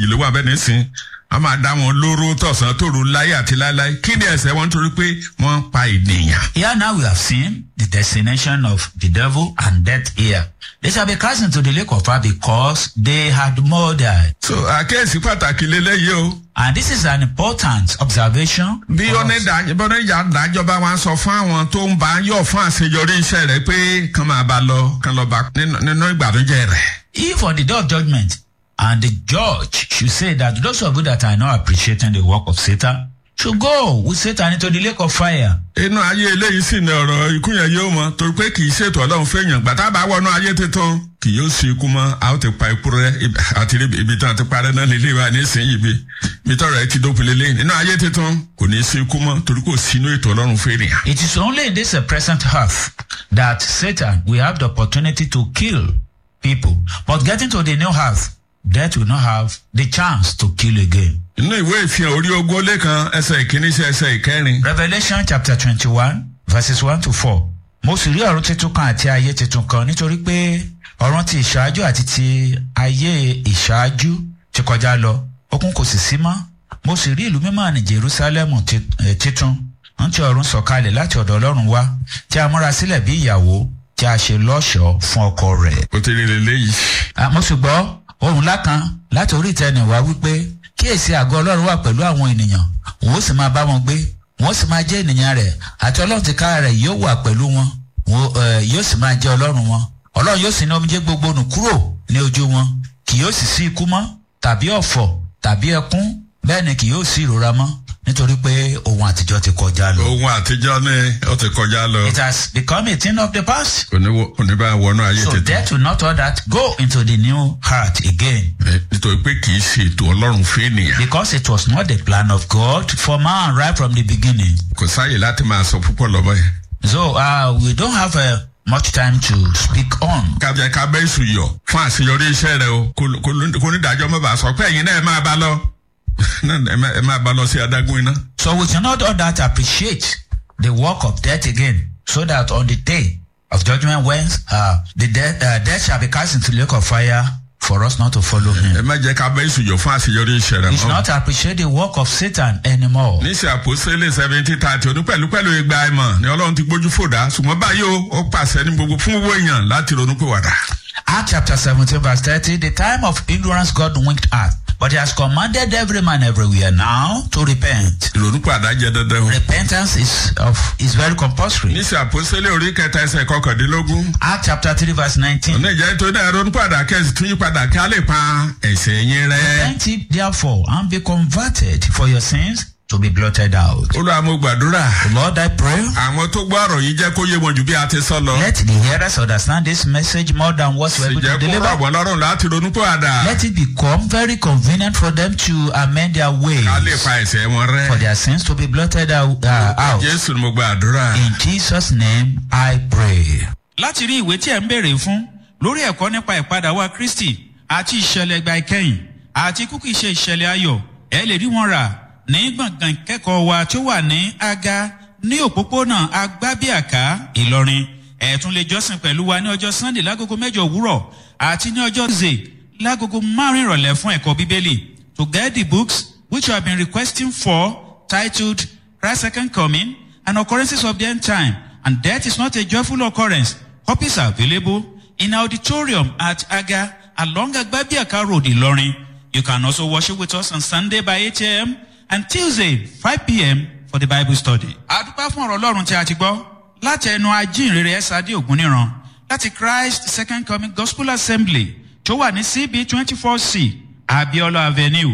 méjì ló wà bẹ́ẹ̀ nísìn a máa dá wọn lóró tọ̀sán tòru láyé àti láéláé kí ni ẹ̀sẹ̀ wọn torí pé wọ́n ń pa ènìyàn. Here now we have seen the destination of the devil and death here. They shall be cast into the lake of fire because they had murdered. so àkíyèsí pàtàkì lélẹ́yìí o And this is an important observation. bí for us. onídàájọ́ dájọba wa sọ fún àwọn tó ń bá yọ̀ fún àṣeyọrí iṣẹ́ rẹ̀ pé kán máa bá lọ kán lọ bá nínú nínú ìgbàdújẹ́ rẹ̀. If on the day of judgment, and the judge should say that those of you that are not appreciating the work of Satan should go with Satan into the lake of fire. inú ayé eléyìí sì ni ọ̀rọ̀ ikú yẹn yóò mọ torí pé kì í ṣètò ọlọ́run fẹ́yàn gbàtà bá wọnú ayé tuntun kì yóò sí ikú mọ́ a ó ti pa ikú rẹ ibi- àti ibi ibi tí wọ́n ti parẹ́ náà lélẹ́ wa nísìnyí bi ibi tọ́rọ̀ ẹ ti dópin lélẹ́ nínú ayé tuntun kò ní í sí ikú mọ́ torí kò sínú ètò ọlọ́run fẹ́yàn. It is only in this uh, present earth that Satan will have the opportunity to kill people. But getting to the new earth, death will not have the chance to kill again. inú ìwé ìfihàn orí ogún ó lé kan ẹsẹ̀ ìkíní sí ẹsẹ̀ ìkẹrin Revelation chapter twenty-one verses one to four. Mo sì rí ọ̀run tuntun kan àti ayé tuntun kan nítorí pé ọ̀run ti ìṣáájú àti ti ayé ìṣáájú ti kọjá lọ. Okun kò sì sí mọ́. Mo sì rí ìlú mímọ́ ní Jerusalem titun. Ń ti ọ̀run sọ̀kalẹ̀ láti ọ̀dọ̀ Ọlọ́run wá tí a múra sílẹ̀ bí ìyàwó tí a ṣe lọ́ṣọ̀ọ́ fún ọkọ rẹ̀. ó ti rí lélẹ́yìí. Ah, mo sì gbọ́ ohun ńlá kan láti orí ìtẹ́ni wá wípé kíyèsí àgọ́ ọlọ́run wà pẹ̀lú àwọn ènìyàn òun ó sì máa bá wọn gbé wọn ó sì máa jẹ́ ènìyàn rẹ̀ àti ọlọ́run ti ká rẹ̀ yóò wà pẹ̀lú wọn wọn eh, yóò sì máa jẹ́ ọlọ́run wọn ọlọ́run yóò sì ní omijé gbogbo nù kúrò ní ojú wọn kì yóò sì sí ikú mọ́ tàbí ọ̀fọ̀ tàbí ẹkún bẹ́ẹ̀ ni kì yóò sí ìrora mọ́ nítorí pé ohun àtijọ́ ti kọjá lọ. ohun àtijọ́ ni ó ti kọjá lọ it has become a thing of the past. kò ní wọ- kò ní bá wọnú ayé so tuntun. death will not all that go into the new heart again. Eh, nítorí pé kì í ṣe ètò ọlọ́run fẹ́nìyàn. Because it was not the plan of God for man right from the beginning. kò sáàyè láti máa sọ púpọ̀ lọ́bọ̀ yẹn. So uh, we don't have uh, much time to speak on. kábíyà kábẹ́ èsù yọ fún àṣeyọrí iṣẹ́ rẹ o kò- kò kò ní dájọ́ mọ́ bá sọ pé ẹ̀yin náà ẹ máa bá lọ Náà ẹ máa- ẹ máa bá lọ sí adágún iná. So we cannot all that appreciate the work of death again, so that on the day of judgment, when uh, the death, uh, death shall be cast into the lake of fire, for us not to follow ẹ him. má jẹ́ kábẹ́ èsù yọ fún àṣeyọrí iṣẹ́ rẹ We should mọ́. not appreciate the work of Satan anymore. níṣẹ́ àpòsílẹ̀ seventy thirty oní pẹ̀lú pẹ̀lú igba ẹ̀mọ̀ ni ọlọ́run ti gbójú fòdà ṣùgbọ́n báyìí o ó pàṣẹ ní gbogbo fún owó èèyàn láti ronú pé wàdà. Acts chapter 17, verse 30, the time of ignorance God winked at, but he has commanded every man everywhere now to repent. ìrònú pàdá jẹ dandan o. repentance is of is very compulsory. níṣẹ́ àpòsílẹ̀ orí kẹta ẹsẹ̀ kọkàndínlógún. Act chapter three verse nineteen. ọ̀nà ìjẹ́ tó dáa ronú pàdà kẹ́sì tún yí padà kí á lè pa ẹ̀sẹ̀ yín rẹ́. Repent ye therefore and be converted for your sins to be blotted out. olúwa mo gbàdúrà. Lord, I pray. àwọn tó gbọ́ ọ̀rọ̀ yìí jẹ́ kó yé wọn jù bí a ti sọ lọ. Let the hearers understand this message more than what we're sì able jẹ́ to kó rọ̀ deliver. wọ́n lọ́rùn láti ronú pàdà. Let it become very convenient for them to amend their ways ká lè pa ẹ̀sẹ̀ wọn for rẹ́. their sins to be blotted out. Uh, out. jésù ni mo gbàdúrà. In Jesus' name, I pray. láti rí ìwé tí ẹ̀ ń béèrè fún lórí ẹ̀kọ́ nípa ìpadà wa kristi àti ìṣẹ̀lẹ̀ ìgbà ìkẹyìn àti kúkú ìṣe ìṣẹ̀lẹ̀ ayọ̀ ẹ lè rí wọn rà ní gbọ̀ngàn ìkẹ́kọ̀ọ́ wa tó wà ní aga ní òpópónà agbábíàká ìlọrin ẹ tún lè jọ́sìn pẹ̀lú wa ní ọjọ́ sunday lágogo mẹ́jọ òwúrọ̀ àti ní ọjọ́ tuesday lágogo márùn ìrọ̀lẹ́ fún ẹ̀kọ́ bíbélì to get the books which you have been requesting for titled christ's second coming and occurrences of the end time and death is not a joyful occurrence copies are available in auditorium at aga along agbabiaka road ilorin you can also worship with us on sunday by 8 a.m and tuesday 5 p.m for the bible study. àdúpẹ́ fún ọ̀rọ̀ ọlọ́run tí a ti gbọ́ láti ẹnu ajínrere ẹ̀sádé ògúnníran láti christ second coming gospel assembly tó wà ní cb twenty four c abiola avenue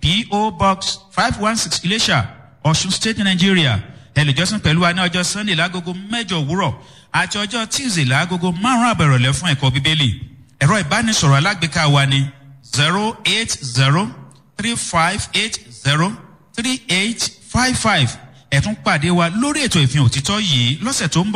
po box five one six ilésà ọ̀ṣun state nigeria ẹlẹ́jọ́sìn pẹ̀lú wa ní ọjọ́ sunday lágogo mẹ́jọ òwúrọ̀ àti ọjọ́ tuesday lágogo márùn-ún àbẹ̀rọ̀lẹ́ fún ẹ̀kọ́ bíbélì ẹ̀rọ ìbánisọ̀rọ̀ alágbèéká wa ni zero eight zero three five eight zero three eight five five ẹ̀tún pàdé wa lórí ètò ìfihàn òtítọ́ yìí lọ́sẹ̀ tó ń bọ̀.